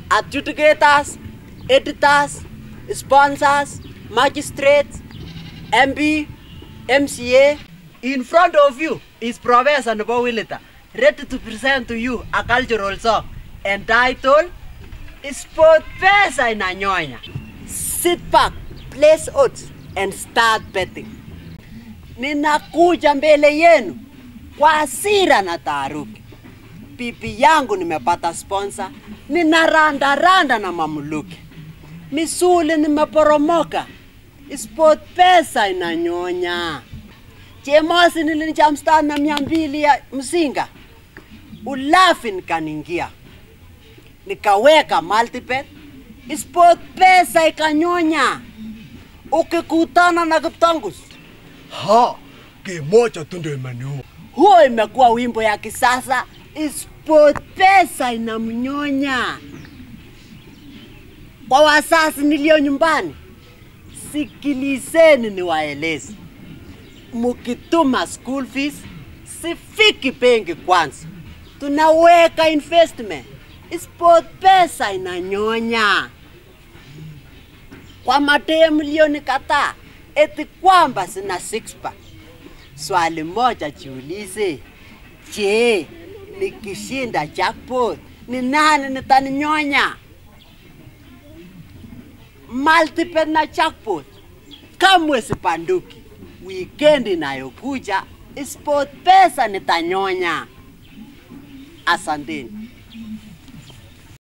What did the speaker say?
adjudicators, editors, sponsors, magistrates, MP, MCA. In front of you is Professor Nebo Willita, ready to present to you a cultural song entitled Sport Pesa Inanyonya. Sit back, place odds, and start betting. Ninakuja mbele yenu kwa hasira na taharuki. Pipi yangu nimepata sponsor, ninaranda randa na mamluki. Misuli nimeporomoka, sport pesa inanyonya. Chemosi nilinijamstan na mia mbili ya mzinga, ulafi nikaningia, nikaweka multibet, sport pesa ikanyonya. Ukikutana na Kiptangus, Ha, kimoja tu ndio imeniua. huo imekuwa wimbo ya kisasa. Sport pesa inamnyonya. Kwa wasasi nilio nyumbani, sikilizeni niwaeleze, mukituma school fees sifiki benki kwanza, tunaweka investment. Sport pesa inanyonya kwa madee milioni kadhaa, eti kwamba sina six pack. Swali moja jiulize, je, nikishinda jackpot ni nani nitaninyonya? Multiple na jackpot kamwe sipanduki. Weekend inayokuja sport pesa nitanyonya. Asanteni.